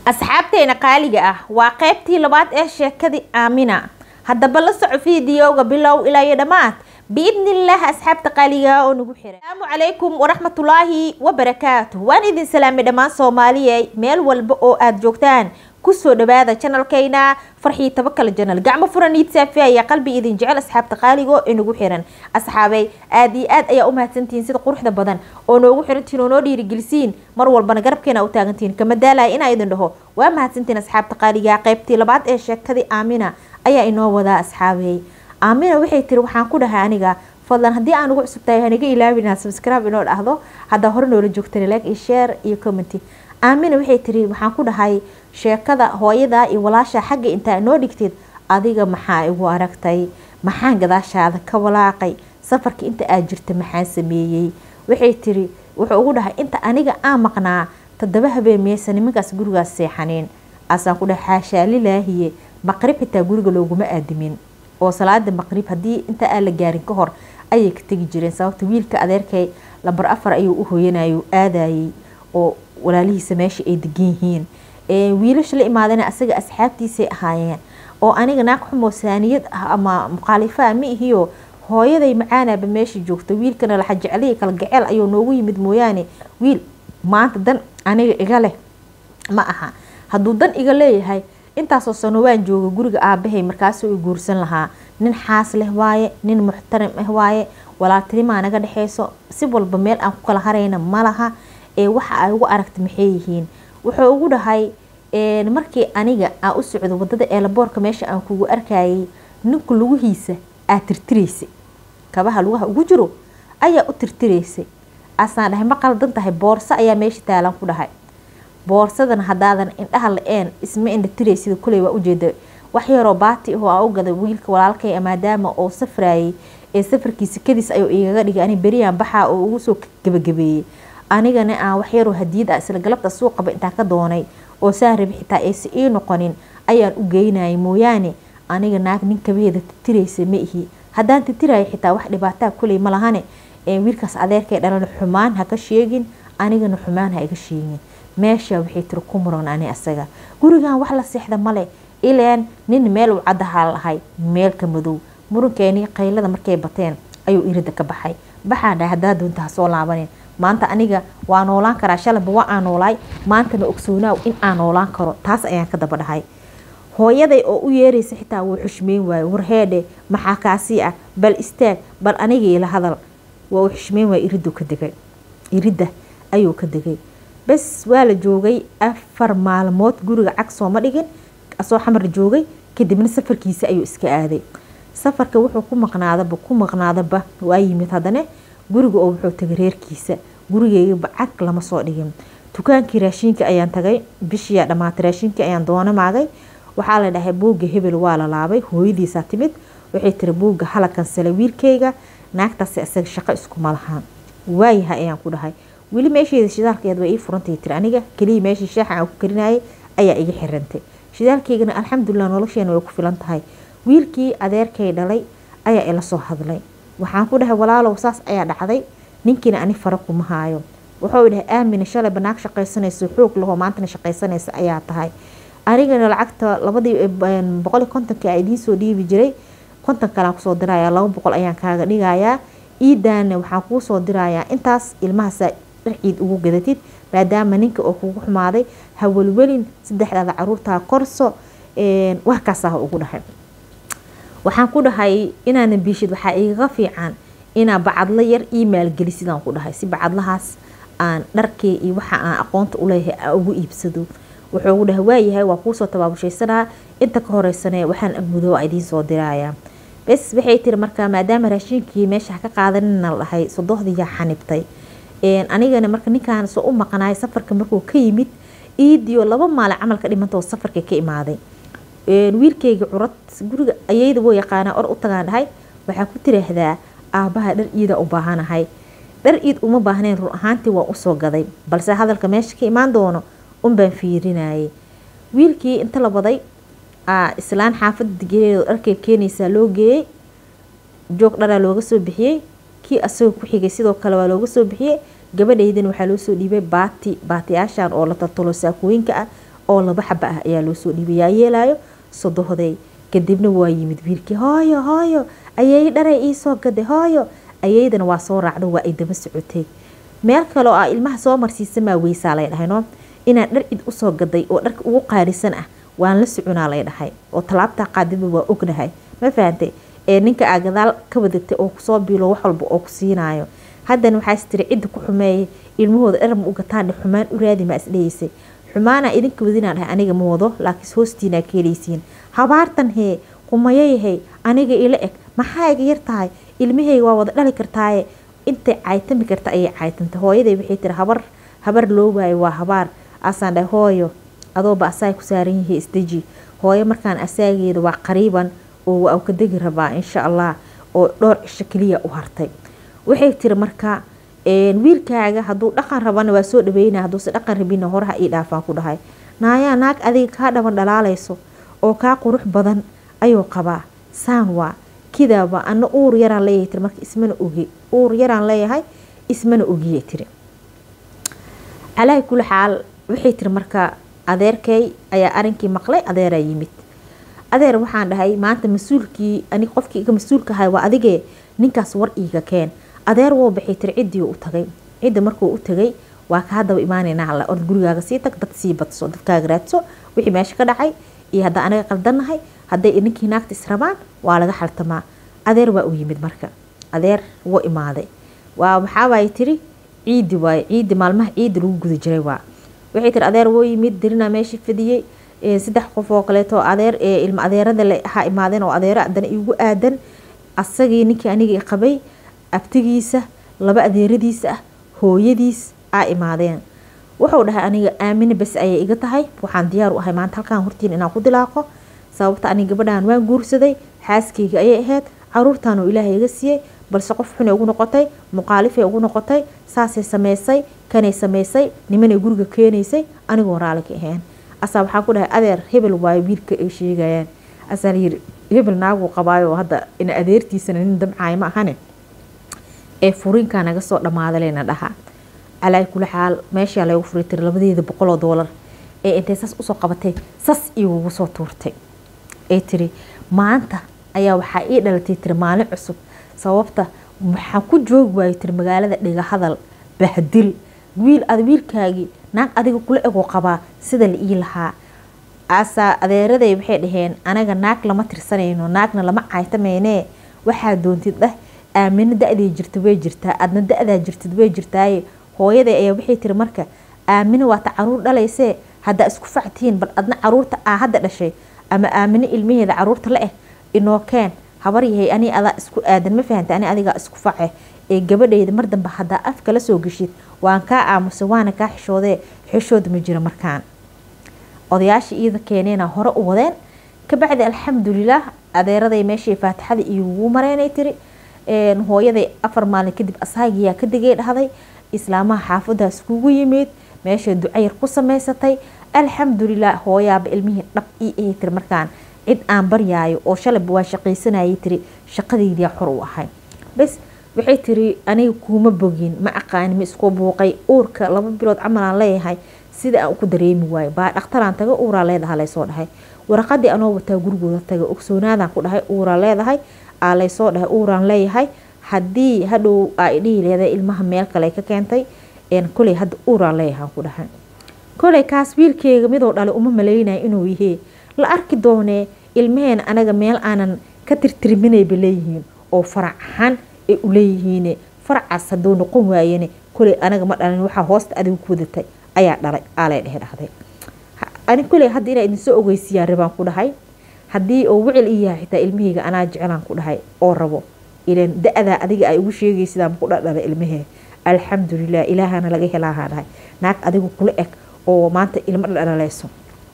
asxaabteena qaaliga ah waa qaybtii labaad ee sheekadii aamina haddaba la soco fiidiyowga bilow ilaa iyo dhammaad biidnillaah asxaabta qaaliga oo nagu xiray asalaamu calaykum waraxmatullaahi wabarakaatu waan idin salaamay dhammaan soomaaliyey meel walba oo aada joogtaan kusoo dhawaada janalkayna farxii tabakale janal gacmo furan iid saafi ayaa qalbi idin jecel asxaabta qaaliga oo inagu xiran asxaabay aada iyo aad ayaa u mahadsantihiin sida quruxda badan oo noogu xirantihiin oo noo dhiirigelisiin mar walbana garabkeena u taagantihiin kama daalaya inaa idin dhaho waa mahadsantihiin asxaabta qaaliga qaybtii labaad ee sheekadii aamina ayaa inoo wadaa asxaabey aamina waxay tiri waxaan ku dhahay aniga fadlan haddii aan ugu cusubtahay haniga ilaawin inaad subscribe inoo dhahdo haddaa hore noola joogtana like iyo share iyo commenty aamina waxay tiri waxaan ku dhahay sheekada hooyadaa iyo walaasha xagga intaa inoo dhigtid adiga maxaa igu aragtay maxaan gadaashaada ka walaaqay safarka inta aad jirta maxaan sameeyey waxay tiri wuxuu ugu dhahay inta aniga aan maqnaa toddoba habeen miyeysa nimankaas gurigaas seexaneen asaan ku dhahay xaashaa lilaahiye maqrib xitaa guriga looguma aadimin oo salaada maqrib haddii inta aan la gaarin ka hor ayay ka tegi jireen sababta wiilka adeerkay lambar afar ayuu u hooyanayay aadayay oo walaalihiisa meesha ay degan yihiin wiilasha la imaadana asaga asxaabtiisay ahaayeen oo aniga naag xumoo saaniyad ah ama mukhaalifaa ma ihiyo hooyaday macaanaba meesha joogta wiilkana laxa jeclihii kala gaceel ayuu noogu yimid mooyaane wiil maanta dan aniga iga leh ma aha hadduu dan iga leeyahay intaasoo sano waan jooga guriga aabahay markaasuu i guursan lahaa nin xaas leh waaye nin muxtaram ah waaye walaaltinimaa naga dhexeyso si walba meel aan ku kala harayna ma laha ee waxa ay ugu aragta maxay yihiin wuxuu ugu dhahay markii aniga aan u socdo wadada eelaboorka meesha aan kugu arkayay ninku lugihiisa aad tirtiraysay kabaha lugaha ugu jiro ayaa u tirtiraysay asaan dhahay ma qaldan tahay boorso ayaa meesha taalan ku dhahay boorsadan hadaadan indhaha la-een isma indha tiraysida kuley waa ujeeda wax yaroo baati ahoo aan u gaday wiilka walaalkay maadaama oo safrayay ee safarkiisa kadiis ayuu igaga dhigay ani beriyaan baxaa oo ugu soo gabagabeeyey anigana aan wax yaroo hadiyad ah isla galabta suuqaba intaa ka doonay oo saan rabi xitaa aysa ii noqonin ayaan u geynayay mooyaane aniga naag nin kabaheeda titiraysa ma ihi haddaan titiraya xitaa wax dhibaataa kuley ma lahane wiilkaas adeerkay dhalana xumaan ha ka sheegin anigana xumaan ha iga sheegin meesha waxay tiri ku muran ani asaga gurigan wax la seexda male ileen nin meel uu caddahaa lahay meelka madow murankeeni qaylada markay bateen ayuu irida ka baxay baxaan dhahay haddaa doonta ha soo laabanin maanta aniga waa noolaan karaa shalaba waa aan noolaay maantana ogsoonaaw in aan noolaan karo taas ayaan ka daba dhahay hooyaday oo u yeeraysa xitaa wuu xushmeyn waaye warheedhe maxaa kaasii ah bal istaag bal aniga ila hadal waa uu xushmeyn waay iriduu ka degay iridda ayuu ka degay bes waa la joogay afar maalmood guriga cag sooma dhigin asoo xamar joogay kadibna safarkiisa ayuu iska aaday safarka wuxuu ku maqnaadaba ku maqnaadaba waa yimid haddana guriga oo wuxuu tagay reerkiisa gurigeygaba cag lama soo dhigin dukaankii raashiinka ayaan tagay bishiyaa dhammaatay raashiinkii ayaan doona maagay waxaa la dhahay buugga hebel waa la laabay hooyadiisaa timid waxay tiri buugga hala kansalay wiilkayga naagtaasi isaga shaqo iskuma lahaan waayaha ayaan ku dhahay weli meesheeda shidaalkeed way ii furantay tiri aniga keliya meeshii shaaxa aan ku karinayay ayaa iga xirantay shidaalkeygana alxamdulilah nolosheena way ku filan tahay wiilkii adeerkay dhalay ayaa ila soo hadlay waxaan ku dhahay walaalow saas ayaa dhacday ninkiina ani fara kuma haayo wuxuu dhahay aamina shalay banaag shaqaysanayso xoog lahoo maantana shaqaysanaysa ayaa tahay anigana lacagta labadii boqol kontonka a idiin soo dhiibi jiray konton kalaan kusoo dirayaa laba boqol ayaan kaaga dhigayaa iidaana waxaan kuu soo dirayaa intaas ilmahaasaa dharciid ugu gadatid maadaama ninka oo kugu xumaaday hawelwelin saddexdaada caruurtaa korso warkaasaha ugu dhahay waxaan ku dhahay inaana biishid waxaa igaga fiican inaa bacadlo yar ii maalgelisidaan ku dhahay si bacadlahaas aan dharkii iyo waxa aan aqoonta uleeyahay aan ugu iibsado wuxuu ugu dhahay waayahay waa kuusoo tabaabushaysanaa inta ka horeysane waxaan awoodo waa idiin soo dirayaa bes waxay tiri markaa maadaama raashiinkii meesha ka qaadanina dhahay sodohdiyaa xanibtay anigana marka ninkaan soo u maqnaay safarka markuu ka yimid iidiyo laba maalin camalka dhimantoo safarka ka imaaday wiilkayga curad guriga ayayda woo yaqaanaa or u tagaan dhahay waxaa ku tiraahdaa aabaha dhar iida u baahanahay dhar iid uma baahnayn run ahaantii waan usoo gaday balse hadalka meesha ka imaan doono unbaan fiirinayay wiilkii inta la waday islaan xaafada digeedo dharkay keenaysaa loo geeyey joog dharaa looga soo bixiyey kii asagoo ku xigay sidoo kale waa looga soo bixiyey gabadhaydana waxaa loo soo dhiibay baati baatiyaashan oo la tartalo saakooyinka ah oo laba xaba ah ayaa loo soo dhiibay yaa yeelayo sodohday kadibna waa yimid wiilkii hooyo hooyo ayay dharay iisoo gaday hooyo ayaydana waa soo raacdo waa ay daba socotay meel kale oo ah ilmaha soo marsiisamaa weysaa lay dhahay no inaan dhar cid usoo gaday oo dharka ugu qaalisan ah waan la soconaa lay dhahay oo talaabtaa qaadidba waa ognahay ma fahantay ee ninka aa gadaal ka wadatay oo kusoo biilo wax walba oo ku siinaayo haddana waxaas tiri cidda ku xumeeyay ilmahooda dhar ma u gataandhe xumaan u raadi maa isdhehaysay xumaana idinka wadinaa dhahay aniga ma wado laakiin hoostiinaa ka helaysiin habaartan hee qumayayhay aniga ila eg maxaa iga yar tahay ilmahayga waa wada dhali kartaaye intay caytami karta ayay caytantay hooyaday waxay tiri habar habar loo waayo waa habaar asaan dhahay hooyo adooba asaay ku saaran yihi isdeji hooyo markaan asaageeda waa qariiban oo waa ka degi rabaa insha allah oo dhowr cisho keliya u hartay waxay tiri marka wiilkaaga hadduu dhaqan rabana waa soo dhaweyna hadduuse dhaqan rabina horaha ii dhaafaan ku dhahay naayaa naag adiga kaa dhaban dhalaalayso oo kaa qurux badan ayuu qabaa saan waa kidaaba ana uur yaraan leeyahay tiri marka ismana ogi uur yaraan leeyahay ismana ogiye tiri calaahi kuli xaal waxay tiri marka adeerkay ayaa arinkii maqlay adeeraa yimid adeer waxaan dhahay maanta mas-uulkii anig qofkii iga mas-uulka ahay waa adigee ninkaas war iiga keen adeer woo baxay tiri ciddii u tagay cidda markuu u tagay waa ka haddaba imaanaynaa alla ord gurigaaga sii tag dad sii badso dadkaaga raadso wixii meesha ka dhacay iyo haddaa anaga qaldannahay hadday ninkii naagta israbaan waa laga xaltamaa adeer waa u yimid marka adeer wuu imaaday waa waxaa waaye tiri ciidi waaye ciidi maalmaha ciidi lagu guda jiray waa waxay tiri adeer woo yimid dirina meeshii fadiyey saddex qof oo kaleeto adeer ilma adeerada le ahaa imaadeen oo adeero haddana igu aadan asagii ninkii aniga qabay abtigiisa laba adeeradiisa ah hooyadiis aa imaadeen wuxuu dhahay aniga aamine bas ayay iga tahay waxaan diyaar u ahay maanta halkaan hortiin inaan ku dilaaqo sababta aniga gabadhaan waan guursaday xaaskeyga ayay ahayd caruurtaanuu ilaahay iga siiyey balse qof xunay ugu noqotay muqaalifay ugu noqotay saasay sameysay kanay sameysay nimanay guriga keenaysay anigoo raali ka ahayn asaa waxaa ku dhahay adeer hebel waayo wiilka ay sheegayaan asaa layiri hebel naaguu qabaayo hadda ina adeertiisana nin damcaay ma ahane ee furiinkaa naga soo dhammaadaleyna dhaha calaa kuli xaal meeshaa lagu furay tiri labadeeda boqoloo doolar ee intay saas usoo qabatay sas igugu soo tuurtay ee tiri maanta ayaa waxaa ii dhalatay tiri maalin cusub sababta waxaan ku joogi waayo tiri magaalada dhiga hadal bahdil wiil ad wiilkaagii naag adiga kula egoo qabaa sida la ii lahaa asaa adeeraday waxay dhaheen anaga naag lama tirsanayno naagna lama caytameynee waxaa doontid dheh aamino da-day jirta way jirtaa adna da-daa jirtid way jirtaaye hooyaday ayaa waxay tiri marka aamino waata caruur dhalaysee haddaa isku factihiin bal adna caruurta aa hadda dhashay ama aamino ilmaheeda caruurta la eh inoo keen habar yahay ani adaa isku aadan ma fahanta ani adigaa isku face ee gabadhayda mar dambe haddaa afka la soo geshid waan kaa aamusay waana kaa xishoodee xishood ma jiro markaan odayaashii iida keeneena hore u wadeen kabacdi alxamdulilaah adeeraday meeshii faatixada iyogu mareynay tiri hooyaday afar maalin kadib asaagiyaa ka digay dhahday islaamaha xaafadaas kugu yimid meeshay ducayar ku samaysatay alxamdulilah hooyaaba ilmihii dhab ii ahay tiri markaan cid aan baryaayo oo shalayba waa shaqaysanayay tiri shaqadaydiyaa xor u ahay bas waxay tiri aniga kuuma bogin ma aqaani ma isku buuqay uurka laba bilood camalaan leeyahay sida aan ku dareemi waayo baa dhakhtaraan taga uuraa leedaha laysoo dhahay waraqadii anoo wataa gurigooda taga ogsoonaadaan ku dhahay uuraa leedahay aa laysoo dhahay uuraan leeyahay haddii hadhow aa idhihi leedahay ilmaha meel kale ka keentay koley hadda uuraan leeyahaan ku dhahay koley kaas wiilkeyga midoo dhalay uma malaynaya inuu yihee la arki doonee ilmaheena anaga meel aanan ka tirtirminayba leeyihiin oo farac ahaan ay u leeyihiin faracaas hadduu noqon waayene koley anaga ma dhalin waxaa hoosta adigu ku wadatay ayaa dhalay aalay dhehe dhahday ani koley hadda inaa idinsoo ogeysiyaa rabaan ku dhahay haddii oo wicil i yahay xitaa ilmaheyga anaa jeclaan ku dhahay oo rabo ilan da-daa adiga ay ugu sheegaysidaan ku dhadhala ilmahee alxamdulilah ilaahana laga helaahaa dhahay naag adigu kula eg oo maanta ilmo dhadhalayso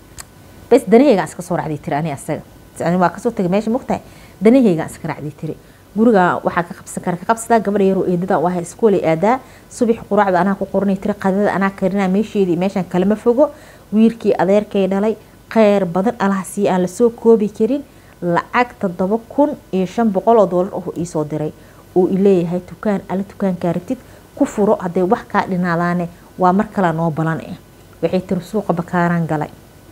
bas danaheygaan iska soo racday tiri ani asaga waa kasoo tagay meesha mogtahay danaheygaan iska racday tiri guriga waxaa ka qabsan kara ka qabsadaa gabadha yaroo eedada u ahay iskoolay aadaa subax quraacda anaa ku qoranay tiri qadada anaa karinaa meesheedii meeshan kalama fogo wiilkii adeerkay dhalay kheyr badan alahasii aan lasoo koobi karin lacag toddoba kun iyo shan boqol oo doolar oo iisoo diray uu ileeyahay tukaan alla tukaankaa rabtid ku furo hadday wax kaa dhinaadaane waa mar kale noo balan ah waxay tiri suuqa bakaaraan galay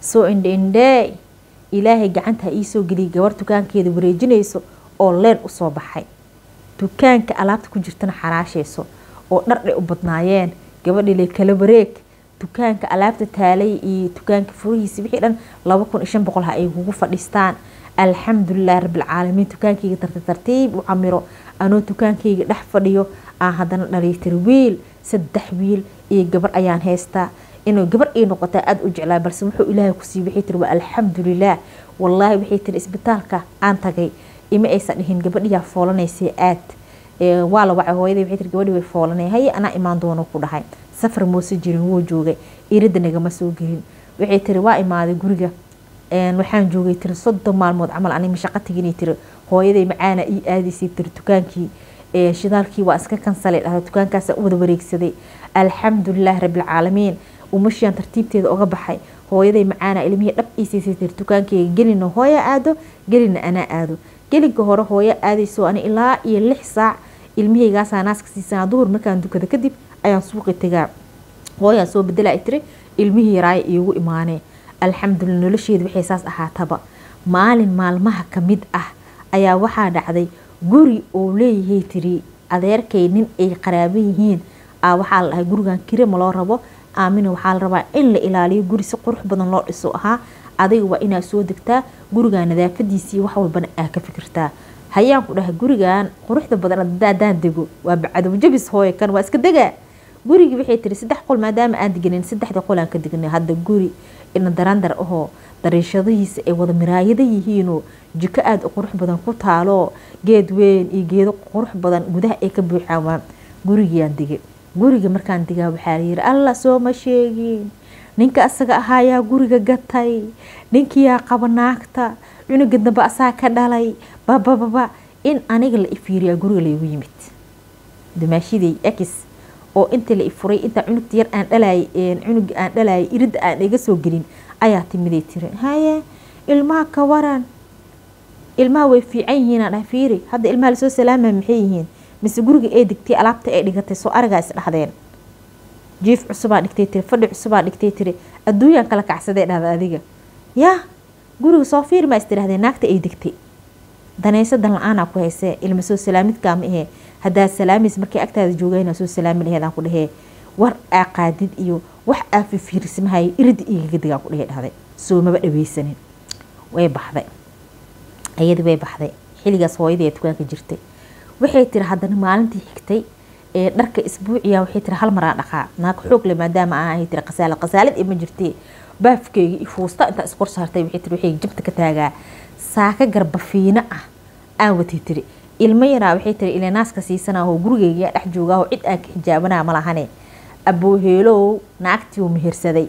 soo indhe-indhee ilaahay gacanta ha iisoo geliyay gabar dukaankeeda wareejinayso oo leen usoo baxay dukaanka alaabta ku jirtana xaraashayso oo dhardhay u badnaayeen gabadhile kala wareeg dukaanka alaabta taalay iyo dukaanka furihiisa wixii dhan laba kun iyo shan boqol ha ay kugu fadhiistaan alxamdulilah rabbilcaalamiin dukaankayga tartiib tartiib u camiro anoo dukaankayga dhex fadhiyo aan haddana dhaliitiri wiil saddex wiil iyo gabar ayaan haystaa inuu gabar ii noqotaa aada u jeclaa balse wuxuu ilaahay kusii waxay tiri waa alxamdulilah wallaahi waxay tiri isbitaalka aan tagay ima aysan dhihin gabadhiyaa foolanaysay aad waa la wacay hooyaday waxay tiri gabadhii way foolanay haye anaa imaan doono ku dhahay safar moose jirin wuu joogay irida nagama soo gelin waxay tiri waa imaaday guriga waxaan joogay tiri soddon maalmood camal anima shaqo teginay tiri hooyaday macaana ii aadaysay tiri dukaankii shidaalkii waa iska kansalay dhahda dukaankaasa wada wareegsaday alxamdulilah rabbilcaalamiin umashiyan tartiibteeda oga baxay hooyaday macaana ilmihii dhab iisiisay tiri dukaankeyga gelina hooya aado gelina anaa aado gelinka hore hooyo aadayso ani ilaa iyo lix saac ilmihaygaasa naaska siisanaa duhur markaan dukada kadib ayaan suuqi tagaa hooyaan soo bedela tiri ilmihii yaraaya iigu imaanee alxamdulilah nolosheeda waxay saas ahaataba maalin maalmaha kamid ah ayaa waxaa dhacday guri oo leeyahay tiri adeerkay nin ay qaraabo yihiin a waxaa la dhahay gurigan kirima loo rabo aamina waxaa la rabaa in la ilaaliyo guri si qurux badan loo dhiso ahaa adiga waa inaad soo degtaa gurigan nadaafadiisii wax walbana aa ka fikirtaa hayaan ku dhahay gurigan quruxda badan hadaan dego waa bacdow jabis hooye kan waa iska degaa gurigii waxay tiri saddex qol maadaama aan deganin saddexda qol aan ka degnay hadda guri ina darandar ahoo dariishadihiisa ay wada miraayada yihiinoo jiko aada u qurux badan ku taalo geed weyn iyo geedo qurux badan gudaha ay ka buuxaan waa gurigiiaan degay guriga markaan degaa waxaa layiri alla sooma sheegin ninka asaga ahaayaa guriga gatay ninkiyaa qaba naagta cunuga dambe asaa ka dhalay babababa in aniga la ifiiriyaa guriga laygu yimid dumaashiday x oo inta la ifuray intaa cunugta yar aan dhalaayay cunuga aan dhalaayay iridda aan iga soo gelin ayaa timiday tiri haye ilmaha ka waran ilmaha way fiican yihiin aan dhahay fiiri hadda ilmaha lasoo salaamaya maxay yihiin mise guriga ee degtay alaabta ay dhigatay soo aragaa is dhahdeen jiif cusubaa dhigtay tiri fadhi cusubaa dhigtay tiri adduunyaan kala kacsadee dhahda adiga yaa guriga soo fiirmaa is tirahdeen naagta ay degtay danaysadan la-aanaa ku haysee ilma soo salaamidkaa ma ahee haddaad salaamaysa markay agtaada joogayna soo salaami laheed aan ku dhahee war aa qaadid iyo wax aa fifiirismahay irida igaga digaan ku dhehe dhahday soo maba dhaweysanin way baxday ayadii way baxday xilligaas hooyadii ee dukaanka jirtay waxay tiri haddana maalintii xigtay ee dharka isbuuciya waxay tiri hal maraa dhaqaa naag xoog le maadaama aan ahay tiri qasaalad qasaalad ima jirtee baafkeyga iyo fuusta intaa iskor saartay waxay tiri waxay jabta ka taagaa saaka garbafiino ah aan watay tiri ilmo yaraa waxay tiri ilaa naaska siisanaaho gurigeyga dhex joogaaho cid aan ka xijaabanaa malahane abooheelow naagtii uu mehersaday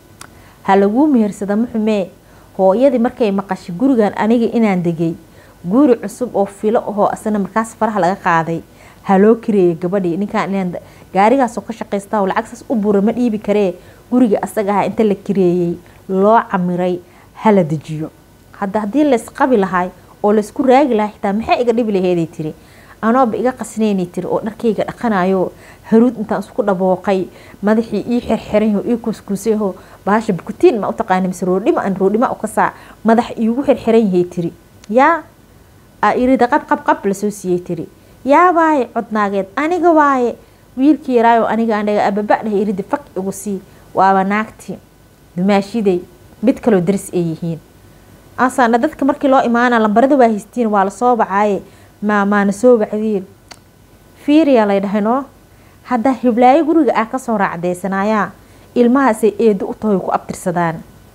ha laguu mehersada muxumee hooyadii markay maqashay gurigan aniga inaan degay guri cusub oo filo ahoo asana markaas faraha laga qaaday ha loo kareeyay gabadhii ninkaan inaan gaarigaasoo ka shaqaystaa lacagsaas u bura ma dhiibi karee guriga asaga aha inta la kareeyey loo camiray hala dejiyo hadda haddii laysqabi lahay oo laysku raagi lahaa xitaa maxay iga dhibi laheeday tiri anooba iga qasnaynay tiri oo dharkayga dhaqanayo haruud intaan isku dhabooqay madaxii ii xirxiranyaho ii kuuskuusayaho bahasha bukutiin ma utaqaana mise roodhima an roodhima u kasaa madax iigu xirxiran yahay tiri yaa a irida qab qab qab lasoo siiyey tiri yaa waaye codnaageed aniga waaye wiilkii yaraayo aniga anaga ababa dhahay irida fak igu sii waaba naagti dumaashiday mid kaloo daris ay yihiin asaana dadka markii loo imaana lambarada waa haystiin waa lasoo bacaaye maa maana soo bacdiin fiiriyaa lay dhahay noo haddaa hiblaayo guriga ah kasoo raacdeysanaayaa ilmahaasay eedo u tahoy ku abtirsadaan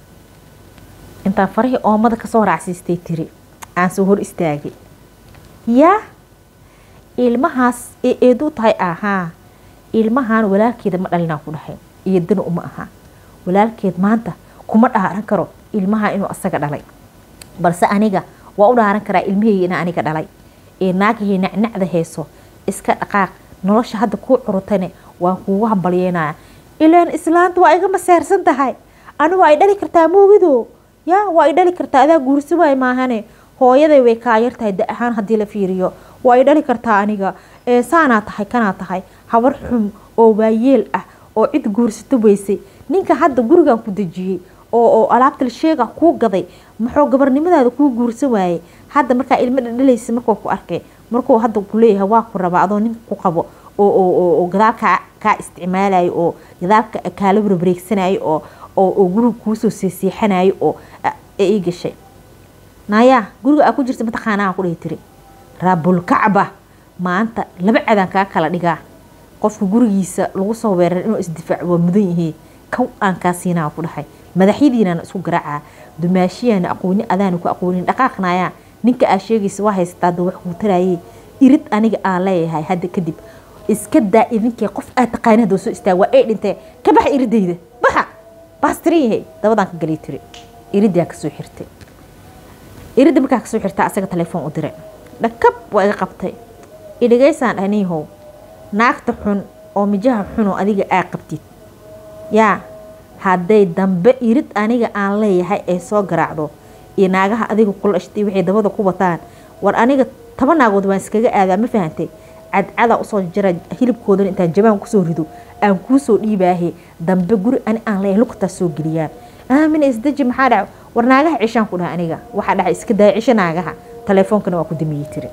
intaan farihii oomada kasoo raacsiistay tiri aan soo hor istaagay yaa ilmahaas ee eedo u tahay ahaa ilmahan walaalkeeda ma dhalinaa ku dhahay eedana uma aha walaalkeed maanta kuma dhaaran karo ilmaha inuu asaga dhalay balse aniga waa u dhaaran karaa ilmaheyga ina aniga dhalay ee naagahey nacnacda hayso iska dhaqaaq nolosha hadda kuu curutane waan kuugu hambalyeynaya ilaan islaanta waa iga maseersan tahay anigu ay dhali kartaa moogido ya waa i dhali kartaa adaa guursi waay maahane hooyaday way kaayar tahay da ahaan haddii la fiiriyo waa i dhali kartaa aniga ee saanaa tahay kanaa tahay habar xum oo waayeel ah oo cid guursato weysay ninka hadda gurigan ku dejiyey oo oo alaabta la sheega kuu gaday muxuu gabarnimadaada kuu guursan waayey hadda markaa ilmo dhadhalaysa markuu ku arkay markuu hadda ku leeyahay waa ku rabaa adoo ninka ku qabo oo oo oo oo gadaal kaa kaa isticmaalayo oo gadaalka kaala warbareegsanayo oo oo oo guriga kuusoo seeseexanayo oo ee ii gashay naayaa guriga aa ku jirta mataqaanaa ku dhihi tiri raabulkacba maanta laba cadaan kaa kala dhigaa qofka gurigiisa lagu soo weerar inuu isdifaac waa mudan yihiin kow aan kaa siinaa ku dhahay madaxyadiinana isku garaacaa dumaashiyaana aqooni adaana ku aqoonin dhaqaaqnaayaa ninka aa sheegaysa waa haysataa da wax kuu tarayay irid aniga aan leeyahay hadda kadib iska daa idinkee qof aad taqaani hadda soo istaag waa ay dhintee ka baxa iridayda baxa baastirin yahay dabadaan ka galay tiri iridaa kasoo xirtay iridda markaa kasoo xirtaa asaga telefoon u diray dhakab waa iga qabtay idhigaysaan dhaniihow naagta xun oo mijaha xun oo adiga aa qabtid yaa hadday dambe irid aniga aan leeyahay ay soo garaacdo iyo naagaha adiga kula ashtay waxay dabada ku wataan war aniga taba naagood waan iskaga aadaa ma fahantay cadcadaa usoo jara hilibkoodana intaan jabaan kusoo rido aan kuusoo dhiibaahe dambe guri ani aan leeyahay lugtaa soo geliyaan aamina isdaji maxaa dhaca war naagaha cishaan ku dhaha aniga waxaa dhaca iska daaya cisho naagaha taleefoonkana waa ku damiyey tiri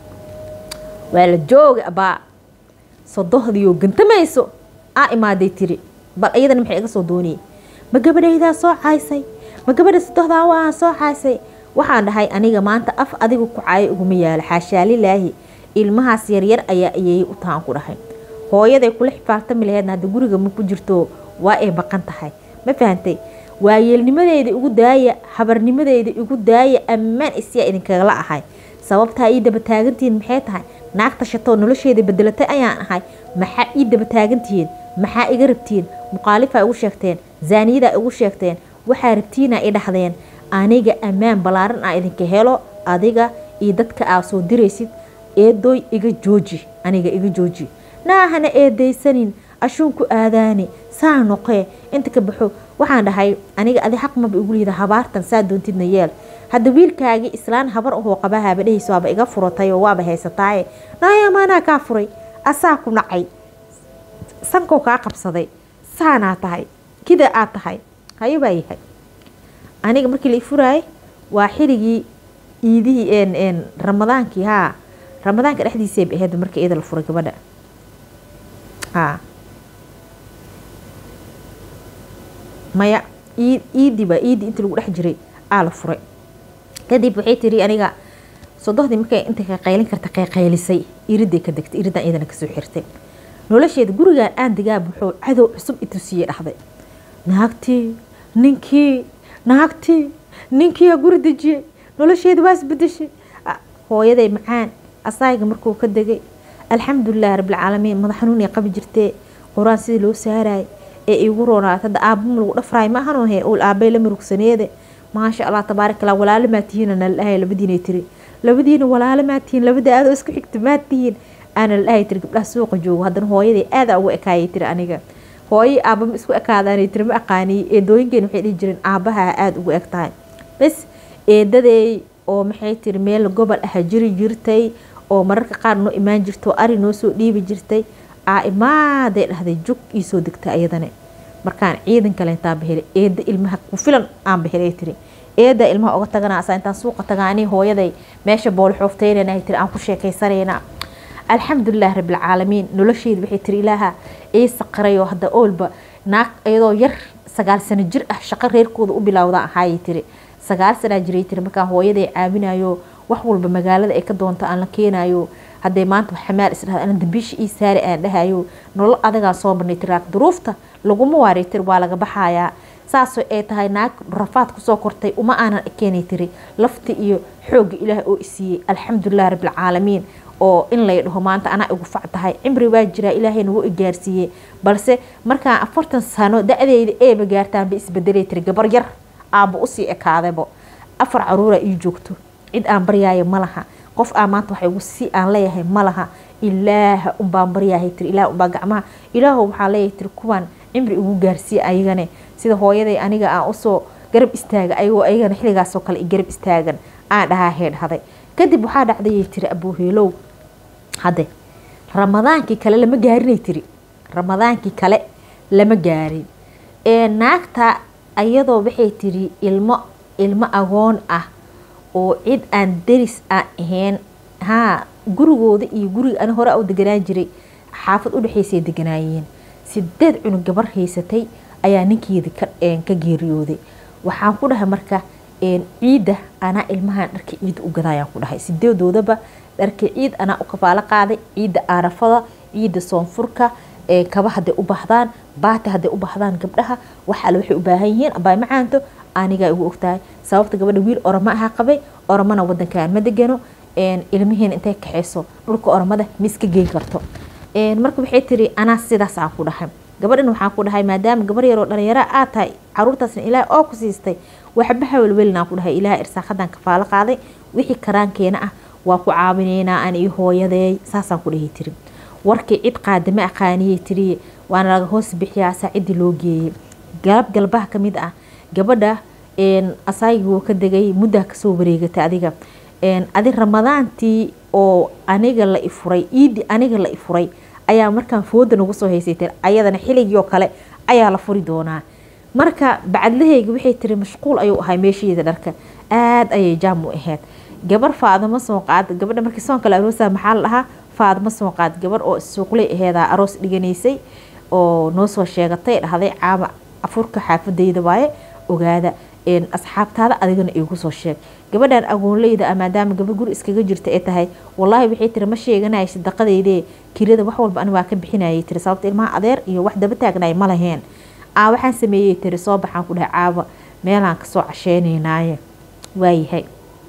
waa la jooga abaa sodohdiyoo gantamayso aa imaaday tiri bal iyadana maxay iga soo dooniyey ma gabadhaydaa soo caysay ma gabadha sodohdaa waa soo caysay waxaan dhahay aniga maanta af adiga ku caayo uguma yaalo xaashaa lilaahi ilmahaas yaryar ayaa ayeeyey u tahan ku dhahay hooyaday kula xifaartami laheedna hadda guriga ma ku jirto waa ay baqan tahay ma fahantay waayeelnimadeyda igu daaya habarnimadeyda igu daaya ammaan isyaa idinkagala ahay sababtaa ii daba taagantihiin maxay tahay naagta shatoo nolosheeda bedelatay ayaan ahay maxaa ii daba taagantihiin maxaa iga rabtiin muqaalifaa igu sheegteen zaaniyadaa igu sheegteen waxaa rabtiinaa i dhahdeen aniga ammaan ballaaran aa idinka helo adiga iyo dadka aa soo diraysid eedooy iga jooji aniga iga jooji naahana eedaysanin ashuunku aadaani saa noqee inta ka baxo waxaan dhahay aniga adi xaq maba igu liida habaartan saa doontidna yeel hadda wiilkaagii islaan habar ahoo qabahaaba dhehaysa waaba iga furatay oo waaba haysataaye naaya maanaa kaa furay asaa ku nacay sankow kaa qabsaday saanaa tahay kida aad tahay hayo baa yahay aniga markii la ifuraayay waa xirigii iidihii ramadaankii haa ramadaanka dhexdiisay ba ahayd markii iyada la furay gabadha haa maya iidii baa iidii intii lagu dhex jiray aa la furay kadib waxay tiri aniga sodohdii markay inta qaqaylin karta qayqaylisay iriday ka degtay iridan iyadana kasoo xirtay nolosheeda gurigan aan degaa wuxuu cadow cusub itusiyey dhahday naagtii ninkii naagtii ninkiiyaa guri dejiyey nolosheeda waa isbedeshay hooyaday macaan asaaga markuu ka degay alxamdulilahi rabbilcaalamiin madax xanuun ay qabi jirtee qur-aan sidii loo saarayay ee igu roonaat hadda aabama lagu dhafraay ma ahanoo he ul aabay la murugsaneede maasha allah tabaarak allah walaalo maa tihiin nala dhahay labadiinay tiri labadiina walaalo maa tihiin labada aadoo isku xigta maa tihiin aana la dhahay tiri gabdhaha suuqa joogo haddana hooyaday aadaa ugu ekaayay tiri aniga hooyo aabama isku ekaadaanay tiri ma aqaaniy eedooyinkeen waxay dhihi jireen aabaha aada ugu eg tahay bes eedaday oo maxay tiri meel gobol ah jiri jirtay oo mararka qaar noo imaan jirto ari noo soo dhiibi jirtay aa imaaday dhahday jug ii soo degtay ayadane markaan ciidan kale intaan bahelay eeda ilmaha ku filan aan bahelay tiri eeda ilmaha oga tagana asaa intaan suuqa tagaani hooyaday meesha booli xoofteynahay tiri aan ku sheekaysanayna alxamdulilah rabbilcaalamiin nolosheeda waxay tiri ilaaha ii saqirayoo hadda oolba naag iyadoo yar sagaal sano jir ah shaqo reerkooda u bilowda ahaayay tiri sagaal sanaa jiray tiri markaa hooyaday caawinayo wax walba magaalada ay ka doonto aan la keenayo hadday maanta xamaal isdhahda ana dambiisha ii saari aan dhahayo nolol adagaa soo marnay tiraak duruufta laguma waaray tiri waa laga baxayaa saasoo ay tahay naag rafaad kusoo kortay uma aanan keenay tiri lafta iyo xoogga ilaah oo isiiyey alxamdulilah rabbilcaalamiin oo in lay dhaho maanta anaa igu fac tahay cimri waa jiraa ilaahay nagu igaarsiiyey balse markaan afartan sano da-deyda eeba gaartaanba isbedelay tiri gabar yar aaba usii ekaadaybo afar caruura ii joogto cid aan baryaayo ma laha qof aan maanta waxa igu si aan leeyahay ma laha ilaaha unbaan baryahay tiri ilaah unbaa gacmaha ilaahow waxaa leeyahay tiri kuwaan cimri igu gaarsiiya ayagane sida hooyaday aniga aan usoo garab istaaga ayagoo ayagana xilligaasoo kale i garab istaagan aan dhahaa heedhaday kadib waxaa dhacdayay tiri abuuheelow hadde ramadaankii kale lama gaarinay tiri ramadaankii kale lama gaarin ee naagta ayadoo waxay tiri ilmo ilmo agoon ah oo cid aan deris aan ahayn haa gurigooda iyo guriga ani hore u deganaan jiray xaafad udhexeysay deganaayeen sideed cunug gabar haysatay ayaa ninkeedi ka geeriyooday waxaan ku dhahay marka ciidda anaa ilmahan dharka ciidda u gadaayaan ku dhahay sideedoodaba dharka ciid anaa u kafaalo qaaday ciidda aarafada ciidda soonfurka kaba haday u baahdaan baati haday u baahdaan gabdhaha waxaale waxay u baahan yihiin abaa macaanto anigaa igu ogtahay sababta gabadha wiil oramo ahaa qabay oramana wadankaan ma degano ilmihiina intay kaxeyso dhulka oramada ma iska geyn karto marka waxay tiri anaa sidaas aan ku dhahay gabadhan waxaan ku dhahay maadaama gabar yaroo dhalinyara aad tahay caruurtaasna ilaah oo ku siistay waxba hawelwelinaan ku dhahay ilaah irsaaqadan kafaalo qaaday wixii karaankeena ah waa ku caawinaynaa aan io hooyadeey saasaan ku dhahay tiri warkii cid qaadama aqaaniyey tiriye waana laga hoos bixiyaa saacidii loo geeyey galab galbaha ka mid ah gabadha asaagii wuu ka degay muddaa kasoo wareegatay adiga adi ramadaantii oo aniga la ifuray iidii aniga la ifuray ayaa markaan fooda nagu soo haysay tiri ayadana xiligii oo kale ayaa la furi doonaa marka bacadlahayga waxay tiri mashquul ayuu ahay meesheeda dharka aada ayay jaam u ahayd gabar faadamo soo qaad gabadha markii soonka la aroosa maxaa la dhahaa faadamo soo qaad gabar oo suuqley aheedaa aroos dhiganaysay oo noo soo sheegatay dhahday caama afurka xaafadayda waaye ogaada asxaabtaada adigana igu soo sheeg gabadhan agoonleyda ah maadaama gabar guri iskaga jirta ee tahay walaahi waxay tiri ma sheeganaya sadaqadeydee kirada wax walba ani waa ka bixinayay tiri sababta ilmaha adeer iyo wax daba taagnay ma laheen aa waxaan sameeyey tiri soo baxaan ku dhahay caaba meelaan kasoo casheynaynaaye waayahay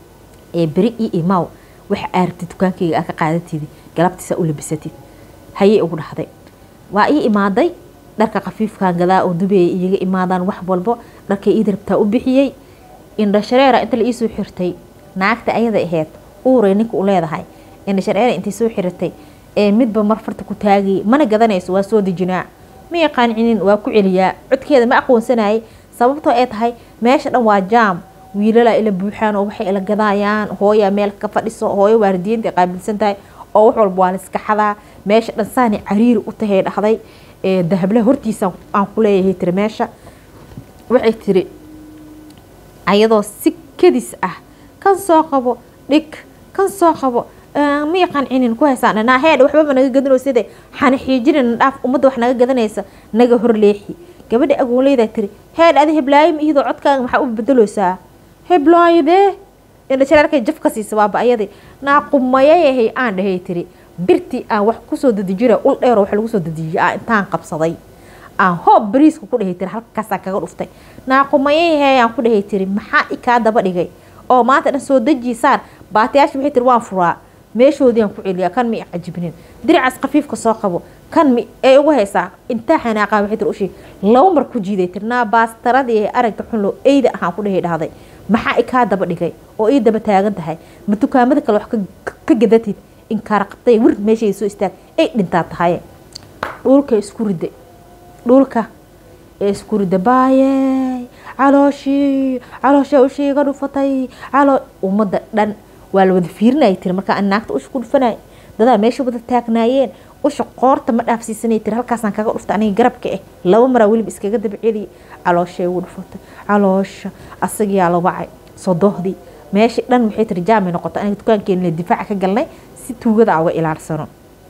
ee beri io imaw waxa aaragtid dukaankayga aa ka qaadatidi galabtiisa u labisatid hayey ugu dhahday waa ii imaaday dharka khafiifkan gadaa oo dubeeya iyaga imaadaan wax walbo dharkay ii rabtaa u bixiyey indhashareera inta la iisoo xirtay naagta ayada aheyd uuray ninka u leedahay indhashareera intay soo xiratay ee midba mar farta ku taagayay mana gadanayso waa soo dejinaa ma yaqaancinin waa ku celiyaa codkeeda ma aqoonsanayay sababtoo ay tahay meesha dhan waa jaam wiilalaa ila buuxaan oo waxay ila gadaayaan hooyaa meel ka fadhiso hooyo waaridiinta ay qaabilsan tahay oo wax walba waa la iska xadaa meesha dhan saani cariiri u tahay dhahday dahablaha hortiisa aan ku leeyahay tiri meesha waxay tiri ayadoo si kadis ah kan soo qabo dhig kan soo qabo ma yaqaan cinin ku haysaan dhanaa heedha waxbaba naga gadano sida xana xiijinina dhaaf ummadda wax naga gadanaysa naga hor leexi gabadha agoonleydaa tiri heedh adi heblaayim iyadoo codkaaga maxaa u bedeloosaa heblaayadee indhashareerkay jaf ka siisa waaba ayadii naaqumayayahay aan dhahay tiri birtii aan wax kusoo dadijira ul dheero wax lagu soo dadijiyay aan intaan qabsaday aan hoob bariiska ku dhahay tiri halkaasaan kaga dhuftay naaqumayayahay aan ku dhahay tiri maxaa i kaa daba dhigay oo maanta dhan soo dejiisaan baatayaasha waxay tiri waan furaa meeshoodii aan ku celiyaa kan mi cajibnin diricaas khafiifka soo qabo kan mi ee ugu haysaa intaa xanaaqaa waxay tiri ushii laba mar ku jiiday tiri naa baastaradii aragta xunlo eyda ahaan ku dhahay dhahday maxaa i kaa daba dhigay oo ii daba taagan tahay ma dukaamada kale wax ka gadatid inkaara qabtay wir meeshay soo istaag ay dhintaa tahay dhulka isku rida dhulka ee isku rida baayey calooshii caloosha ushii iga dhufatay caloo ummadda dhan waa la wada fiirinaya tiri markaa an naagta usha ku dhufanay dadaa meesha wada taagnaayeen usha qoorta ma dhaafsiisanay tiri halkaasaan kaga dhufta aniga garabka ah laba maraa weliba iskaga daba celiya calooshay ugu dhufatay caloosha asagiyaa la wacay sodohdii meesha dhan waxay tiri jaamay noqota aniga dukaankeena difaaca ka galnay si tuugada a uga ilaalsano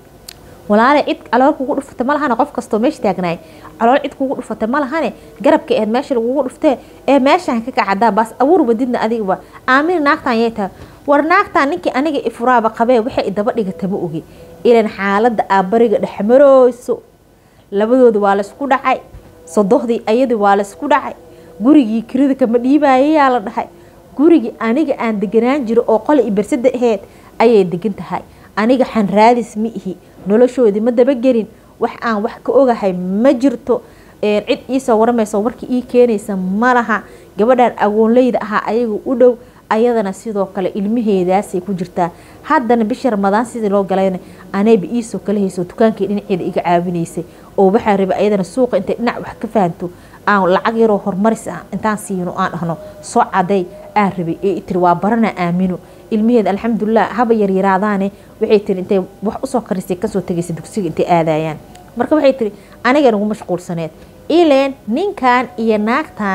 walaale cid calool kugu dhufata ma lahane qof kastoo meesha taagnaay calool cid kugu dhufata ma lahane garabka eed meesha lagugu dhuftee ee meeshaan ka kacadaa baas abuur wadidna adigaba aamin naagtaan yay tahay war naagtaan ninkii aniga ifuraaba qabee waxay idaba dhigata ma ogi ilan xaaladda aabariga dhexmarooyso labadooda waa laysku dhacay sodohdii ayadii waa laysku dhacay gurigii kirida kama dhiibayayaa la dhahay gurigii aniga aan deganaan jiro oo qole i bersada aheyd ayay degan tahay aniga xanraadis ma ihi noloshoodii ma dabagelin wax aan wax ka ogahay ma jirto cid iisoo waramayso warkii ii keenaysa ma laha gabadhan agoonleyda ahaa ayaga u dhow ayadana sidoo kale ilmaheedaasay ku jirtaa haddana bishii ramadaan sidii loo galayna anayba iisoo kala hayso dukaankii dhinaceeda iga caawinaysay oo waxaa rabay ayadana suuqa intay dhinac wax ka fahanto aan lacag yaroo horumaris ah intaan siino aan dhahno soo caday aan rabay ee tiri waa barana aamino ilmaheeda alxamdulilah haba yaryaraadaane waxay tiri intay wax usoo karisay kasoo tegaysa dugsiga intay aadayaan marka waxay tiri aniga nagu mashquulsaneed ileen ninkan iyo naagtan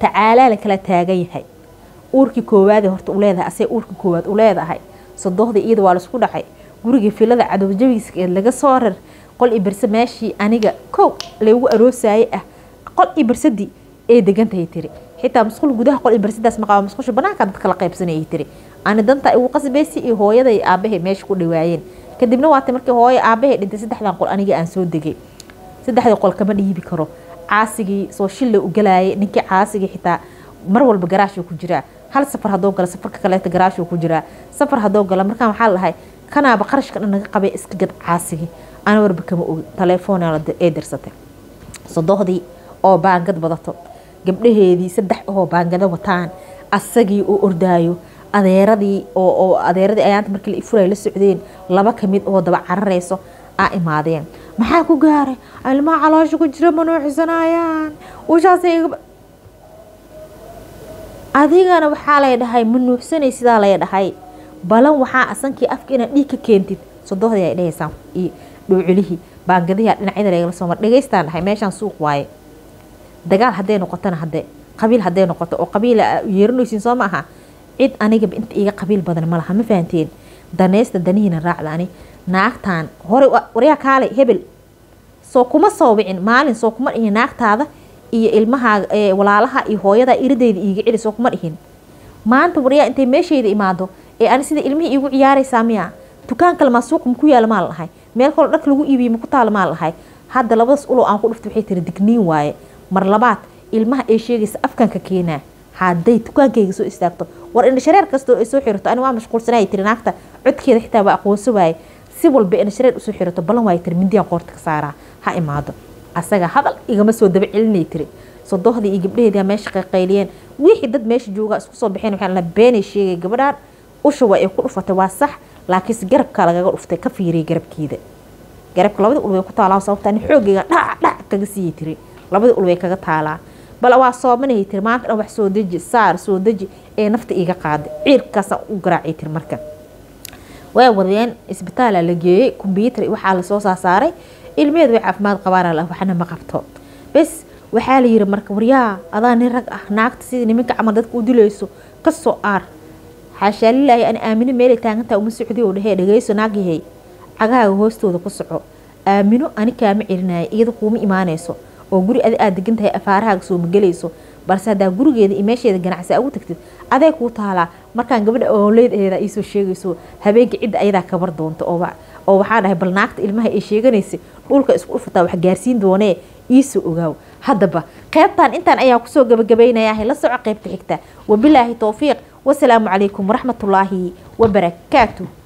tacaalaa la kala taagan yahay uurkii koowaade horta u leedahay asee uurkii koowaad u leedahay sodohdii iyada waa laisku dhacay gurigii filada cadowjabiiskeed laga soo rar qol i barse meeshii aniga kow laygu aroosaye ah qol i barsadii ee degantahay tiri xitaa musqul gudaha qol i barsadaas maqaaba musqusha banaanka dad kala qaybsanayay tiri ani danta igu qasbaysi iyo hooyaday aabahay meesha ku dhawaayeen kadibna waata markii hooyo aabahay dhintay saddexdan qol aniga aan soo degay saddexdii qol kama dhiibi karo caasigii soo shilla u galaayay ninkii caasigii xitaa mar walba garaashuu ku jiraa hal safar hadoo gala safarka kaleeta garaashuu ku jiraa safar hadoo gala markaan waxaa lahay kanaaba qarashka dhan naga qabay iska gad caasigii ana warba kama ogi taleefoona ee dirsatay sodohdii oo baangad badato gabdhaheedii saddex oo baangado wataan asagii oo ordaayo adeeradii oo adeeradii ayaanta markii la ifuray la socdeen laba kamid oo daba cararayso aa imaadeen maxaa ku gaaray ilmaha caloosha ku jira ma nuuxsanayaan ushaasay adigana waxaa lay dhahay ma nuuxsanay sidaa lay dhahay balan waxaa asankii afka inaad dhiig ka keentid sodohdii ay dhahaysaan iyo dhowculihii baangadihi dhinacyada lagala soo mar dhegaystaan dhahay meeshaan suuq waaye dagaal hadday noqotona hadde qabiil hadday noqoto oo qabiila yeeranaysiin soo ma aha cid anigaba inta iga qabiil badan ma laha ma fahanteen danaysta danihiina raacda ani naagtaan hore waryaa kaalay hebel soo kuma soo wicin maalin soo kuma dhihin naagtaada iyo ilmaha walaalaha iyo hooyada iridayda iiga celi soo kuma dhihin maanta waryaa intay meeshayda imaado ee ani sida ilmihii iigu ciyaaraysaa miya dukaan kale maa suuqa maku yaala maa lahay meel kaloo dharka lagu iibiye maku taala maa lahay hadda labadaas ulow aan ku dhufta waxay tiri digniin waaye mar labaad ilmaha ay sheegaysa afkanka keenaa hadday dukaankayga soo istaagto war indhashareer kastoo ay soo xirato ani waa mashquulsanaya tiri naagta codkeeda xitaa waa aqoonso waaye si walba indhashareer usoo xirato ballan waaye tiri mindiyaan qoorta ka saaraa ha imaado asaga hadal igama soo daba celinay tiri sodohdii iyo gabdhaheedia meesha qayqayliyeen wixii dad meesha joogaa isku soo baxeen waxaa la beenay sheegay gabadhaan usha waa ay ku dhufatay waa sax laakiinse garabka lagaga dhuftay ka fiiriyay garabkeeda garabka labada ul way ku taalaa sababta ani xoogayga dhac dhac kaga siiyay tiri labada ul way kaga taalaa bal waa soomanayay tiri maanta dhan wax soo deji saar soo deji ee nafta iiga qaaday ciirkaasaan u garaacay tiri marka waa wadeen isbitaala la geeyey kombyuutar waxaa lasoo saasaaray ilmeheed way caafimaad qabaan waxna ma qabto bes waxaa la yiri marka waryaa adaa nin rag ah naagta sidii nimanka camal dadka u dilayso kasoo aar xaashaa lilaahi ani aamino meelay taagantaa uma socdi oo dhahee dhageyso naagyahay cagahaaga hoostooda ku soco aamino ani kaama celinaya iyada kuuma imaanayso oo guri adi aad degan tahay afaarahaaga soo magelayso balse haddaa gurigeeda iyo meesheeda ganacsi ugu tagtid aday kuu taalaa markaan gabadha ooleedeeda iisoo sheegayso habeenka cidda ayadaa kabar doonto oo waxaa dhahay bal naagta ilmaha ay sheeganaysa dhulka isku dhufataa wax gaarsiin doonee iisoo ogaaw haddaba qeybtan intaan ayaa kusoo gabagabaynayaa la soco qeybta xigta wabilaahi towfiiq wasalaamu calaykum waraxmatullaahi wabarakaatu